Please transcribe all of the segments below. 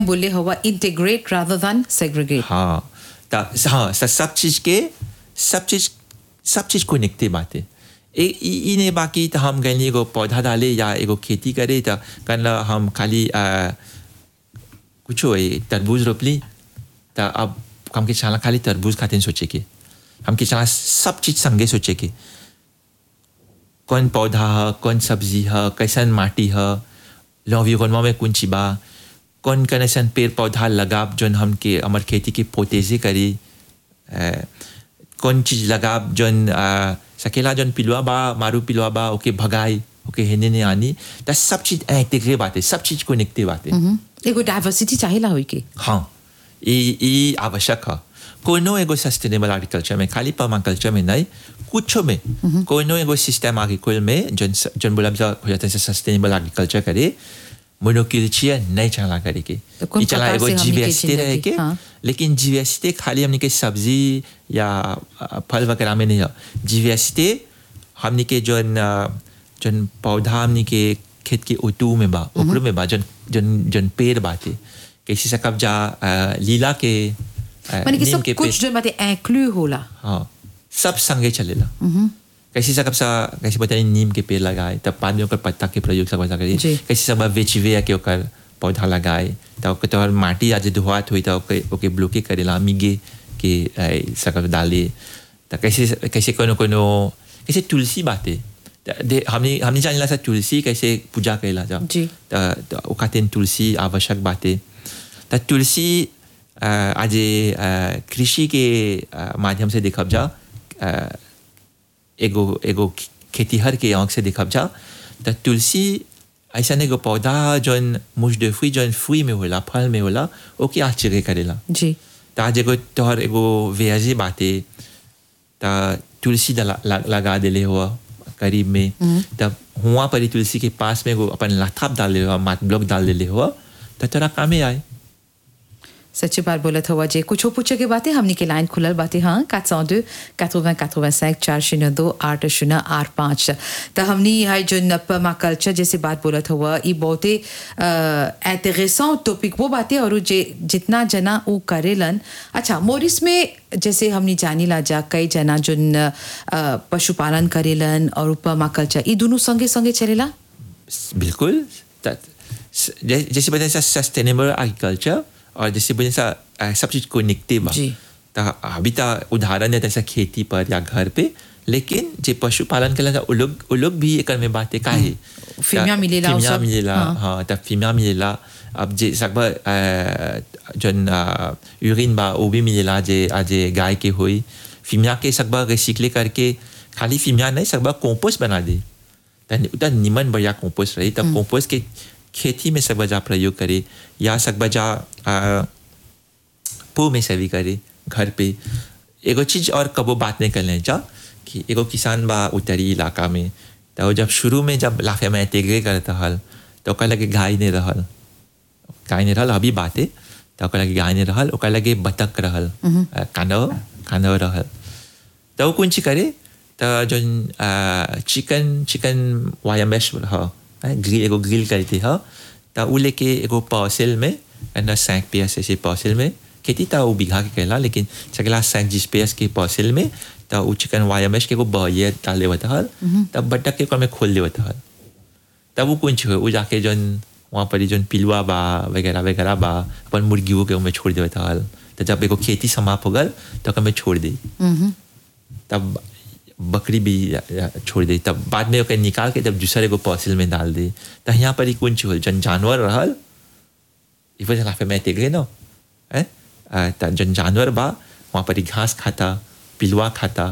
बोले हवा integrate rather than segregate हाँ त हाँ स- सब चीज के सब चीज सब चीज को निकते बाते ए ई ई ने बाकी तो हम गए एगो पौधा डाले या एगो खेती करे तो कल हम खाली आ, कुछो ए तरबूज रोपली तो अब हमके चला खाली तरबूज खाते सोचे के हमके चला सब चीज संगे सोचे के कौन पौधा है कौन सब्जी है कैसन माटी है लॉन्विरोनमा में कौन बा कौन कौन ऐसा पेड़ पौधा लगाब जोन हमके हमार खेती के पोतेजे करी अ, कौन चीज लगाब जोन अ, सकेला जोन पिलुआ बा मारू पिलुआ बा ओके भगाई ओके हेने ने आनी त सब चीज इंटीग्रे बाते सब चीज को निकते बाते एगो डाइवर्सिटी चाहिए होई के हाँ ई ई आवश्यक है कोनो एगो सस्टेनेबल एग्रीकल्चर में खाली पर्माकल्चर में नहीं कुछ में कोनो एगो सिस्टम एग्रीकल में जन जन बोला हो जाता है सस्टेनेबल एग्रीकल्चर करे मोनोकिल्चिया नहीं चला करे के तो कौन ई चला प्रकार एगो से हमनी के जीवीएसटी रहे जिंदगी, के हाँ। लेकिन जीवीएसटी खाली हमने के सब्जी या अ, फल वगैरह में नहीं है जीवीएसटी हमने के जोन अ, जोन पौधा हमने के खेत के उतू में बा ओकरो में बा जोन जोन जोन पेड़ बाते कैसे से कब जा अ, लीला के अ, माने कि नीम सब के पेड़ कुछ जो बातें इंक्लूड होला हाँ सब संगे चलेला कैसे सब सा कैसे बताइए नीम के पेड़ लगाए तब बाद में ओकर पत्ता के प्रयोग सब ऐसा करिए जी। कैसे सब वेचिवे के ओकर पौधा लगाए तब ओकर तोहर माटी आज धुआत हुई तब ओके ओके ब्लॉके करेला मिगे के अ, सकल डाले तो कैसे कैसे कोनो कोनो कैसे तुलसी बाते त दे- हमने हमने जानेला सा तुलसी कैसे पूजा करेला जा जी। त त ओ खातिर तुलसी आवश्यक बाते त तुलसी अ, आज अ, कृषि के अ, माध्यम से देखब जा अ, एगो एगो खेतीहर के आंख से देखब जा त तुलसी ऐसा एगो पौधा जौन मुझ de fruit जौन फुई में होला फल में होला ओके आश्चर्य करेला जी त आज एगो तोहर एगो वेजी बाते त तुलसी दला, ला- लगा देले हुआ करीब में तब हुआ परी तुलसी के पास में एगो अपन लाथाप डाल दे हुआ मात ब्लॉक डाल देले हुआ त तोरा कामे आए सच्ची बात बोलत हुआ जे कुछ पूछे के बातें हमनी के लाइन खुलल बातें हाँ 402 80 85 चार शून्य दो आठ शून्य आठ पाँच तो हमनी है जो नपमा कल्चर जैसे बात बोलत हुआ ये बहुते इंटरेसों टॉपिक वो बातें और जे जितना जना वो करेलन अच्छा मोरिस में जैसे हमनी जानी ला जा कई जना जो पशुपालन करेलन और पमा कल्चर ये दोनों संगे संगे चलेला बिल्कुल त- स- जै- जैसे बताया सस्टेनेबल एग्रीकल्चर और जैसे बोले सा अ, सब चीज को निकते बा जी। तो अभी तो उदाहरण है जैसा खेती पर या घर पे लेकिन जे पशुपालन के वो लोग वो लोग भी एक में बातें का है फीमिया मिलेला वो फीमिया सब, मिलेला हाँ। हाँ तब फीमिया मिलेला अब जे सकबा जन यूरिन बा वो भी मिलेला जे आज गाय के हुई फीमिया के सकबा रिसिकले करके खाली फीमिया नहीं सकबा कंपोस्ट बना दे तन उतना निमन बढ़िया कंपोस्ट रही तब कंपोस्ट के खेती में सकबा जा प्रयोग करे या सकबा जा आ, पो में सेवी करे घर पे एगो चीज और कबो बात नहीं करने जा कि एगो किसान बा उत्तरी इलाका में तो जब शुरू में जब लाफे में तेगरे करता हल तो ओकर लगे गाय नहीं रहल गाय नहीं रहल अभी बाते तो ओकर लगे गाय नहीं रहल ओकर लगे बतख रहल अ, कानव कानव रहल तो वो कुछ करे तो जो चिकन चिकन वायमेश ह ग्रिल एगो ग्रिल करते ह तो वो लेके एगो पार्सल में अंदर सैंक पियस ऐसे पार्सल में खेती था वो बीघा के कहला लेकिन सगला सैंक जिस पियस के पार्सल में तो वो चिकन वायमेश के एगो बहिए डाल देवत हल तब बटक के ओकर में खोल देवत हल तब वो कुछ हो वो जाके जौन वहाँ पर जौन पिलुआ बा वगैरह वगैरह बा अपन मुर्गियों के उनमें छोड़ देवत हल तो जब एगो खेती समाप्त हो गल तो ओकर में छोड़ दी तब बकरी भी या- या छोड़ दे तब बाद में ओके निकाल के तब दूसरे को पॉसिल में डाल दे तो यहाँ पर ही कुछ होल जन जानवर रहल इफर जला पे मैं तेगरे नो है त जन जानवर बा वहाँ पर ही घास खाता पिलुआ खाता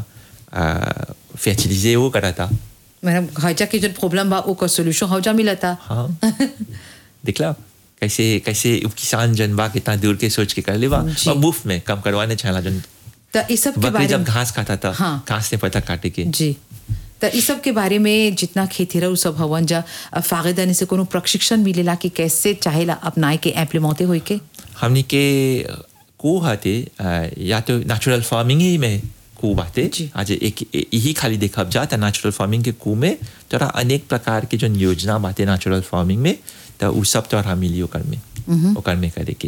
फैचलीजे वो करा था मतलब हजा के जो प्रॉब्लम बा ओकर सॉल्यूशन हजा मिलता हाँ दिखला कैसे कैसे किसान जन बा कितना दूर के सोच के कर ले बा जी। और मुफ्त में कम करवाने चला जन तो इस सब के बकरी बारे जब में घास खाता था हाँ। घास ने पता काटे के जी तो इस सब के बारे में जितना खेती रहो सब हवन जा फागेदानी से कोनो प्रशिक्षण मिलेला कि कैसे चाहेला अपनाए के इम्प्लीमेंटे होई के हमने के को हाथे अ, या तो नेचुरल फार्मिंग ही में कू बाते जी। आज एक ए- यही खाली देखब जा त नेचुरल फार्मिंग के कू में तोरा अनेक प्रकार के जो योजना बाते नेचुरल फार्मिंग में तो उ सब तोरा मिली ओकर में ओकर में करे के